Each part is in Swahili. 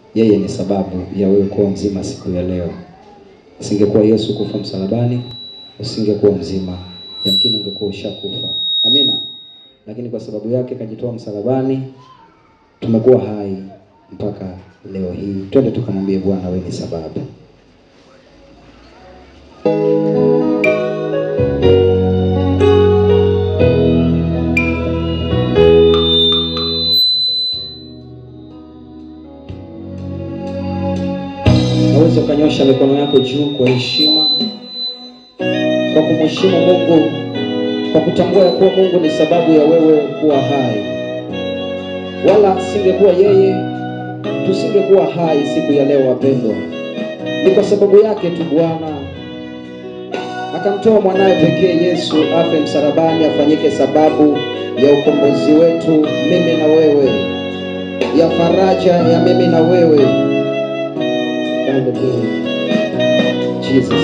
yeye ni sababu ya wewe kuwa mzima siku ya leo. Usingekuwa Yesu kufa msalabani, usingekuwa mzima, yamkini ungekuwa ushakufa. Amina. Lakini kwa sababu yake kajitoa msalabani, tumekuwa hai mpaka leo hii. Twende tukamwambie Bwana, wewe ni sababu. Naweza ukanyosha mikono yako juu kwa heshima, kwa kumheshimu Mungu, kwa kutambua ya kuwa Mungu ni sababu ya wewe kuwa hai. Wala singekuwa yeye, tusingekuwa hai siku ya leo, wapendwa. Ni kwa sababu yake tu Bwana akamtoa mwanawe pekee Yesu afe msalabani, afanyike sababu ya ukombozi wetu, mimi na wewe, ya faraja ya mimi na wewe. Hallelujah. Jesus.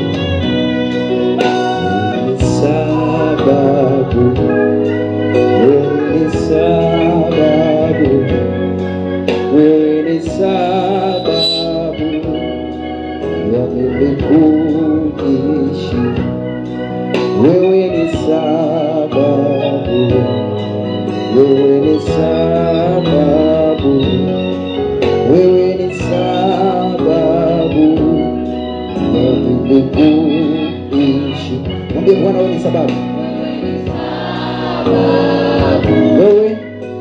Sababu, wewe ni sababu, wewe ni sababu ya mimi kuishi. Wewe ni sababu, wewe ni sababu, wewe ni sababu ya mimi kuishi. Mwambie Bwana, wewe ni sababu. Wewe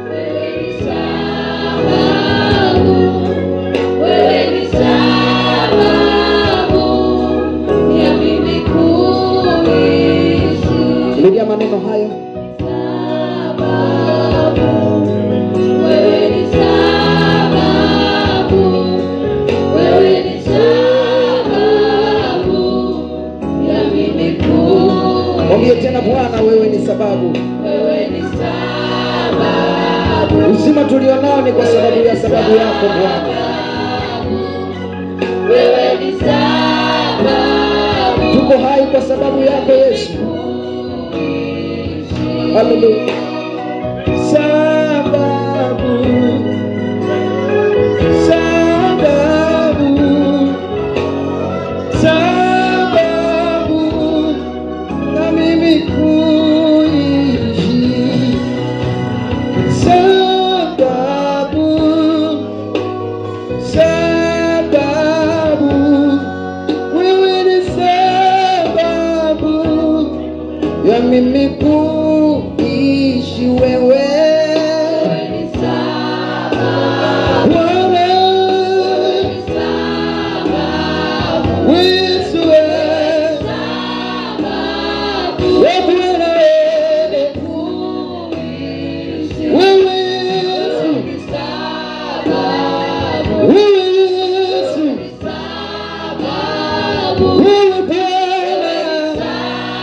rudia maneno hayo. Mwambie tena Bwana, wewe ni sababu. Uzima tulionao ni kwa sababu ya sababu yako Bwana. Tuko hai kwa sababu yako Yesu. Haleluya. Sababu. Sababu. Sababu na mimi kuishi. Sababu. Sababu. Wewe ni sababu ya mimi kuishi wewe Bwana. Yesu wewe. Wewe Bwana wewe. Wewe Yesu. Wewe Yesu. Wewe Bwana.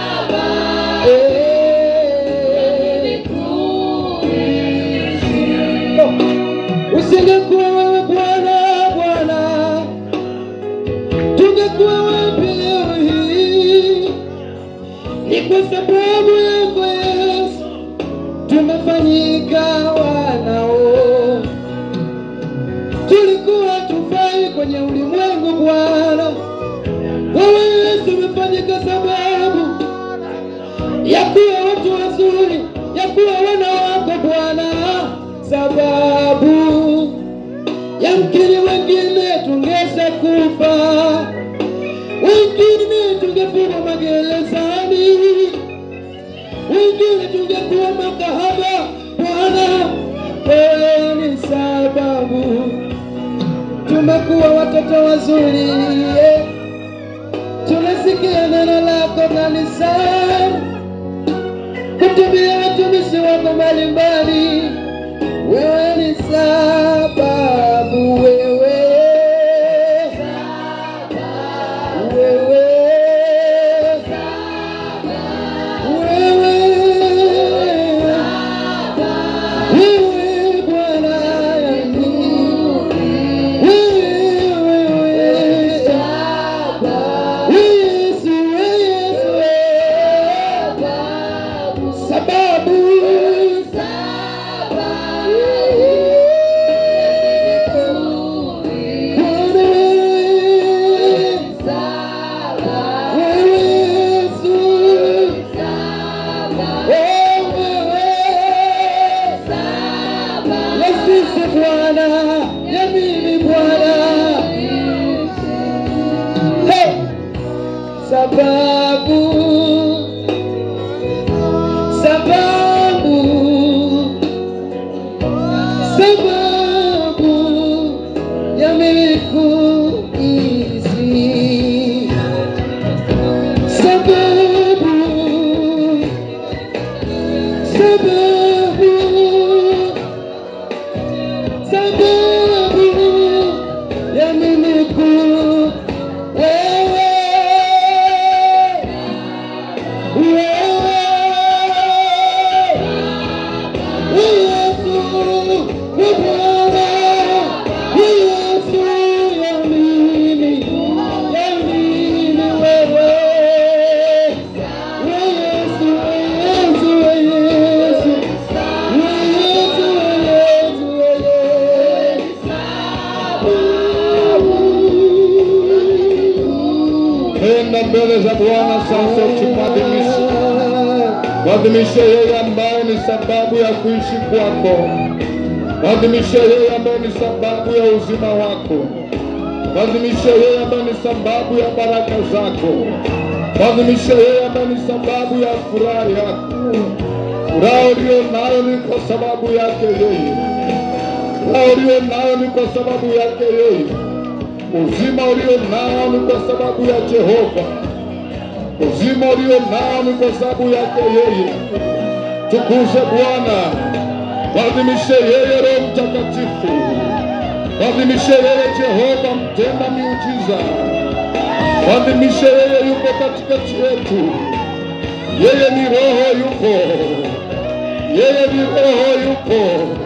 Eh. Usingekuwa wewe Bwana, Bwana, tungekuwa wapi leo hii? Ni kwa sababu yako Yesu tumefanyika wanao. Tulikuwa tufai kwenye ulimwengu Bwana, wewe Yesu umefanyika sababu ya kuwa watu wazuri, ya kuwa wana wako Bwana, sababu yamkini wengine tungeza kufa, wengine tungefungwa magerezani, wengine tungekuwa makahaba. Bwana, wewe ni sababu tumekuwa watoto wazuri yeah. Tunasikia neno lako kanisani, kutumia watumishi wako mbalimbali. Wewe ni sababu, wewe wewe wewe wewe Bwana yangu wewe wewe Yesu Yesu sababu ya mimi Bwana, hey! sababu sababu sababu ya mimi kuishi sababu sababu sababu ya mimi ku wewe Enda mbele za Bwana sasa ukimwadhimisha, mwadhimishe yeye ambaye ni sababu ya kuishi kwako, mwadhimishe yeye ambaye ni sababu ya uzima wako, mwadhimishe yeye ambaye ni sababu ya baraka zako, mwadhimishe yeye ambaye ni sababu ya furaha yako. Furaha uliyo nayo ni kwa sababu yake yeye, furaha uliyo nayo ni kwa sababu yake yeye uzima ulio nao ni kwa sababu ya Jehova, uzima ulio nao ni kwa sababu yake yeye. Tukuze Bwana, mwadhimishe yeye Roho Mtakatifu, mwadhimishe yeye Jehova mtenda miujiza, mwadhimishe yeye yuko katikati yetu, yeye ni Roho yupo, yeye ni Roho yupo,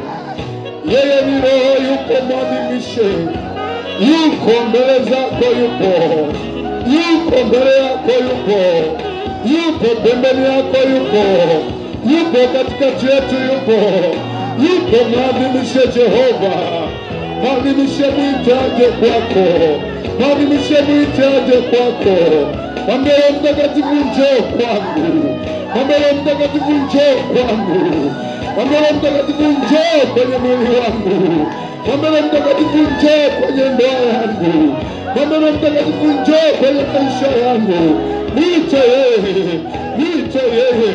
yeye ni Roho yupo, mwadhimishe yuko mbele zako, yupo yuko mbele yako, yupo yupo pembeni yako, yupo yupo katikati yetu, yupo yupo. Mwadhimishe Jehova, mwadhimishe, mwite aje kwako, mwadhimishe, mwite aje kwako. Mwambie Roho Mtakatifu, njoo kwangu, mwambie Roho Mtakatifu, njoo kwangu, mwambie Roho Mtakatifu, njoo kwenye mwili wangu Mwambie Roho Mtakatifu njoo kwenye ndoa yangu. Mwambie Roho Mtakatifu njoo kwenye maisha yangu. Mwite yeye, mwite yeye,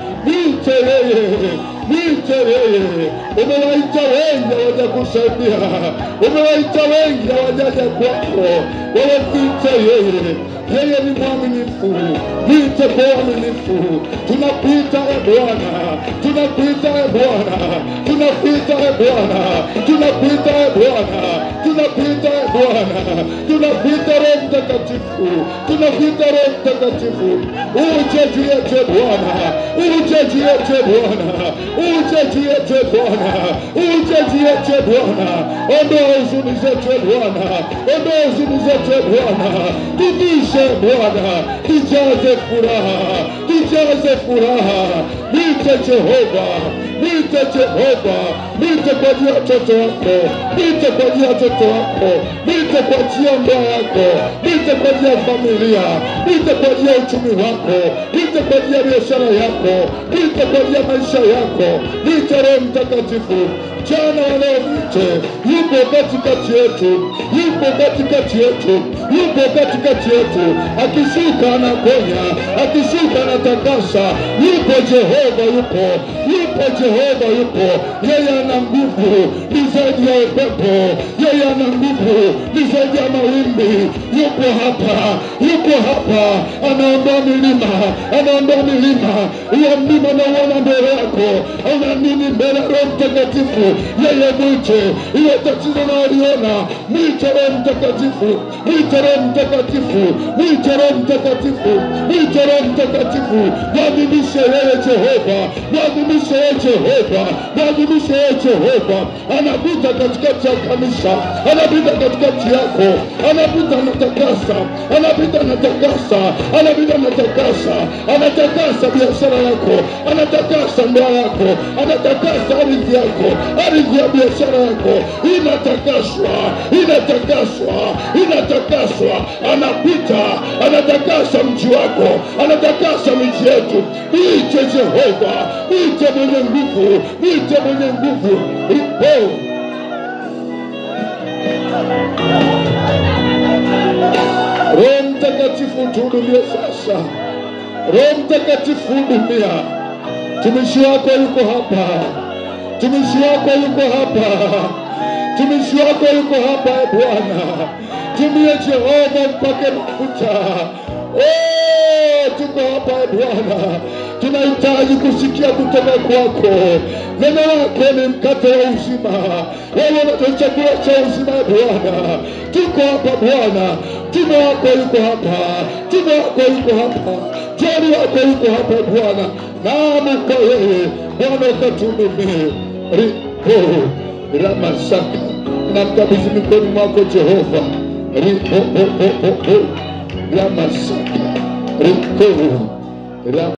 mwite yeye, mwite yeye. Umewaita wengi hawajakusaidia, umewaita wengi hawajaja kwako. Wewe mwite yeye, yeye ni mwaminifu. Mwite kwa uaminifu. Tunakuita e Bwana, tunakuita e Bwana, tunakuita e Bwana, tunakuita e Bwana, tunakuita e Bwana, tunakuita Roho Mtakatifu, tunakuita Roho Mtakatifu. Uje juu yetu e Bwana, uje juu yetu e Bwana, uje juu yetu e Bwana, uje juu yetu e Bwana. Ondoa huzuni zetu e Bwana, ondoa huzuni zetu e Bwana, tuvishe e Bwana, tujaze furaha, tujaze furaha. Mwite Jehova, mwite Jehova, mwite kwa ajili ya watoto wako, mwite kwa ajili ya watoto wako, mwite kwa ajili ya ndoa yako, mwite kwa ajili ya familia, mwite kwa ajili ya uchumi wako, mwite kwa ajili ya biashara yako, mwite kwa ajili ya maisha yako, mwite Roho Mtakatifu jana wa leo mwite, yupo katikati yetu, yupo katikati yetu, yupo katikati yetu, akishuka anaponya, akishuka anatakasa, yupo Jehova, yupo yupo Jehova, yupo yeye ana nguvu, ni zaidi ya upepo, yeye ana nguvu, ni zaidi ya mawimbi, yupo hapa, yupo hapa, anaondoa milima, anaondoa milima, huyo mlima unauona mbele yako, una nini mbele ya Roho Mtakatifu? Yeye mwite, hiyo tatizo unaliona, mwite Roho Mtakatifu, mwite Roho Mtakatifu, mwite Roho Mtakatifu, mwite Roho Mtakatifu, mwadhimishe yeye Jehova, mwadhimishe yeye Jehova, mwadhimishe yeye Jehova, anapita katikati ya kanisa, anapita katikati yako, anapita anatakasa, anapita anatakasa, anapita anatakasa, anatakasa biashara yako, anatakasa ndoa yako, anatakasa ardhi yako, ardhi ya biashara yako inatakaswa, inatakaswa, inatakaswa, anapita, anatakasa mji wako, anatakasa miji yetu. Mwite Jehova, mwite mwenye nguvu, mwite mwenye nguvu. Oh. Mtakatifu tuhudumie sasa. Roho Mtakatifu hudumia. Tumishi wako yuko hapa, tumishi wako yuko hapa, tumishi wako yuko hapa e Bwana. Tumie Jehova mpake mafuta. Oh, tuko hapa e Bwana, tunahitaji kusikia kutoka kwako. Neno lako ni mkate wa uzima, wewe ndio chakula cha uzima e Bwana. Tuko hapa Bwana, tume wako yuko hapa, tume wako yuko hapa, jani wako yuko hapa Bwana. Naam, kwa wewe Bwana ukatuhudumie. Ripo ramasaka, namkabidhi mikononi mwako Jehova. Ripo ramasaka, ripo Ram